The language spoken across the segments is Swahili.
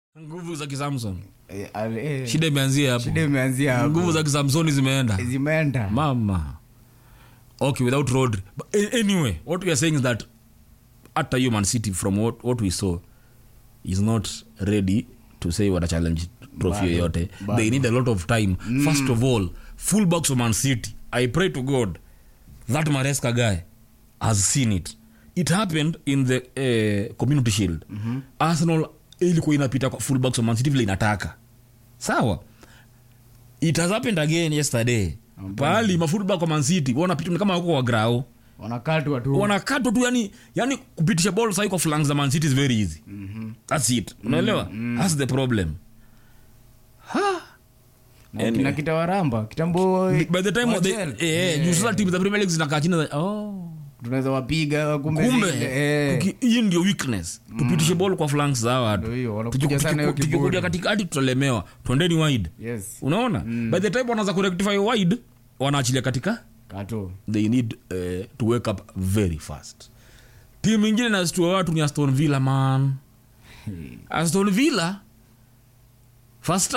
nguvu za kisamson Eh, ale- eh, shida imeanzia hapo shida imeanzia hapo. nguvu za kisamsoni zimeenda zimeenda mama okay without road but a- anyway what we are saying is that hata human city from what, what we saw is not ready to say what a challenge trophy Bado, yoyote bado. they need a lot of time first of all full box of man city i pray to god that maresca guy has seen it it happened in the uh, community shield mm-hmm. arsenal ilikuwa inapita kwa full box of man city vile inataka sawa it has happened again yesterday pahali mafullback kwa man city wanapita ni kama wako wa grao wanakatwa tu wanakatwa tu yani yani kupitisha ball sahi kwa flanks za man city is very easy mm-hmm. that's it unaelewa mm-hmm. that's the problem ha Na Anyway. kina kitawaramba kitambo by the time they, Wachel. eh, juu sasa timu za premier league zinakaa chini za- oh tunaweza wapiga kumbe kumbe zile, eh. tuki- hii ndio weakness tupitishe ball kwa flanks za watu Ndio hiyo, wanakuja Tukiku- sana hiyo tukiku- tukikuja kiburi. katikati tutalemewa twendeni wide yes unaona by the time wanaanza kurectify wide wanaachilia katika kato they need uh, to wake up very fast timu ingine nastua watu ni aston villa man aston villa fast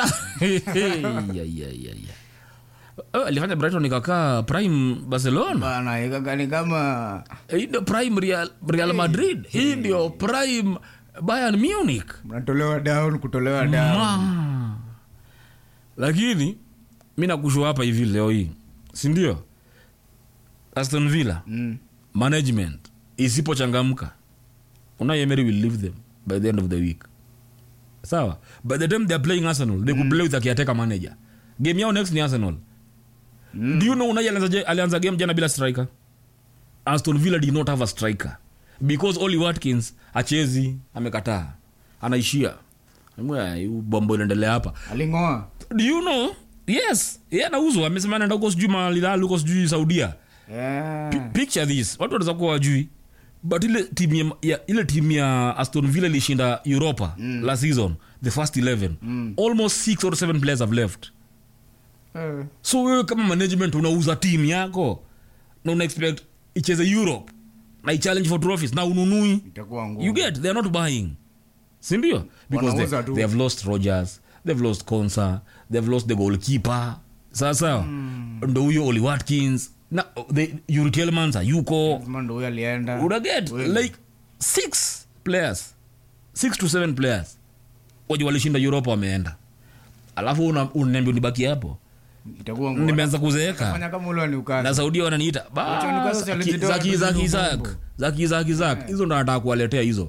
alifanya brighton ikakaa prime barcelona bana ikakani kama hii ndio prime real, real madrid hii ndio prime bayern munich mnatolewa down kutolewa down Ma. lakini mi nakushua hapa hivi leo hii sindio aston villa mm. management isipochangamka una emery will leave them by the end of the week sawa by the time they're playing arsenal they could play with a caretaker manager game yao next ni arsenal mm. do you know unai alianza, je- alianza game jana bila striker aston villa did not have a striker because oli watkins achezi amekataa anaishia Mwa, hii bombo inaendelea hapa alingoa do you know yes ye anauzwa amesema anaenda huko sijui malilal huko sijui saudia yeah. picture this watu wanaweza kuwa wajui but ile timu ya, ya, ile timu ya aston villa ilishinda europa mm. last season the first 11 mm. almost six or seven players have left Eh. so wewe kama management unauza timu yako na una expect icheze europe na ichallenge for trophies na ununui itakuwa ngumu you get they are not buying sindio because Wanauza they, tu. they have lost rogers they've lost consa they've lost the goalkeeper sasa mm. ndo huyo oli watkins na the urikelmans ayuko Lazima ndo huyo alienda unaget like six players six to seven players waje walishinda europa wameenda alafu una- unaniambia unibaki hapo itakuwa ngumu nimeanza kuzeeka fanya kama ule wa Newcastle. na saudia wananiita Wacha Newcastle walijitoa tu hizo zakizakizak mambo. zakizakizak hizo ndo nataka kuwaletea hizo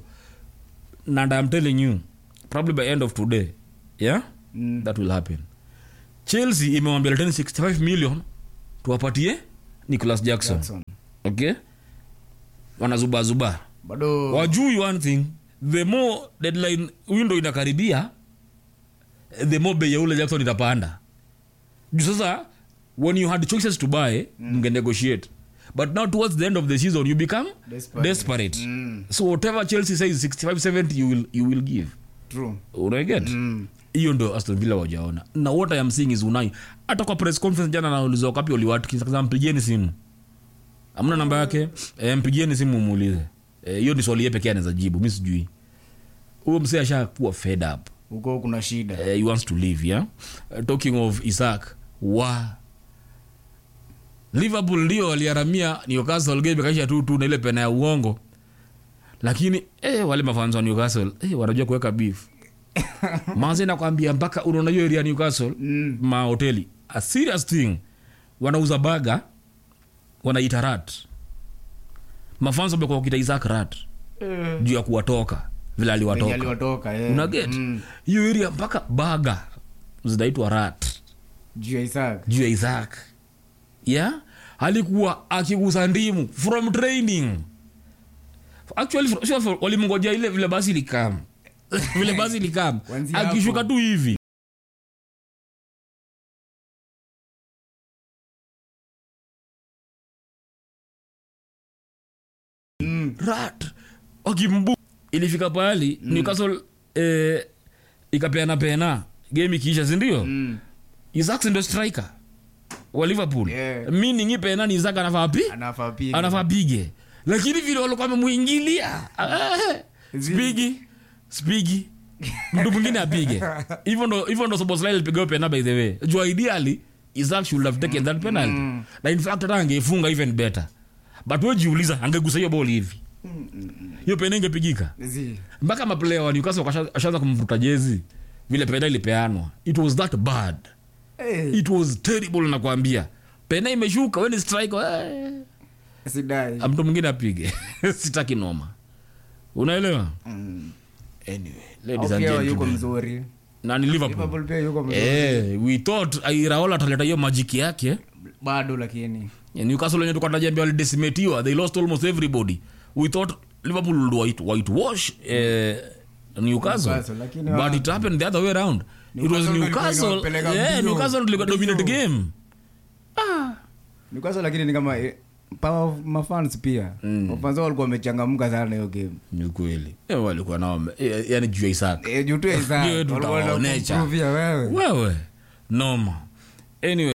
and I'm telling you probably by end of today yeah Mm. that will happen chelsea imewambia leteni 65 million tuwapatie nicholas jackson, Jackson. okay wanazubazuba bado wajui one thing the more deadline window inakaribia the more bei ya ule jackson itapanda juu sasa when you had choices to buy mnge negotiate but now towards the end of the season you become Desperate. desperate, Mm. so whatever chelsea says 65 70 you will, you will give true unaget Mm. hiyo ndo aston villa wajaona na what i am seeing is unai hata kwa press conference jana naulizwa kapi oliwatkins akasema mpigieni simu amna namba yake e, mpigieni simu muulize Eh, hiyo ni swali ye pekee anaweza jibu mi sijui huyo msee ashakuwa fed up huko kuna shida uh, he wants to leave yeah uh, talking of isaac wa liverpool ndio waliharamia newcastle game kaisha tu tu na ile pena ya uongo lakini eh, wale mafanzo wa newcastle eh, wanajua kuweka beef manze nakwambia mpaka unaona hiyo area ya newcastle Mm. mahoteli a serious thing wanauza baga wanaita rat mafanzo wamekuwa wakita isaac rat Eh, juu ya kuwatoka vile venye aliwatoka aliwatoka eh. unaget Mm. hiyo area mpaka baga zinaitwa rat juu ya Isaac juu ya isaac yeah alikuwa akigusa ndimu from training actually fro- sio fro- walimngoja ile vile basi likam vile basi likam Kuanzia akishuka hapo. tu hivi Mm. rat wakimbu ilifika pahali mm. newcastle eh, ikapeana pena game ikiisha sindio Mm. isaac ndio striker wa liverpool Yeah. meaning hii pena ni isaac anafaa pi anafaa piga. anafaa pige lakini vile walikuwa wamemwingilia ah, Zile- spigi spigi mtu mwingine apige hivyo ndo hivyo ndo soboslai alipiga hiyo pena by the way jua ideally Isaac should have taken that penalty na in fact hata angeifunga even better but wewe jiuliza angegusa hiyo ball hivi hiyo pena ingepigika Zi. mpaka maplayer wa Newcastle wakasha- washaanza kumvuta jezi vile pena ilipeanwa it was that bad Eh, it was terrible nakwambia pena imeshuka weni strike eh. sidai mtu mwingine apige sitaki noma unaelewa Mm. anyway ladies and Okay, yuko gentlemen mzuri na ni liverpool liverpool pia yuko mzuri eh we thought airaola ataleta hiyo majiki yake bado lakini Ya newcastle wenye tulikuwa tunajambia walidecimatiwa they lost almost everybody we thought liverpool would white, whitewash eh, newcastle Newcastle, lakini but wa- it happened the other way around it was Newcastle ndio ilikuwa newcastle inawapeleka yeah, mbio. newcastle ndio ilikuwa dominate Mbio. game Newcastle lakini ni kama eh, power of mafans pia Mm. wafans wao walikuwa wamechangamka sana hiyo game ni kweli Eh, walikuwa nao eh, yani juu ya isaka Eh, juu tu ya Isaac, Ndio walikuwa tutawaonesha. wanakupruvia wewe wewe noma anyway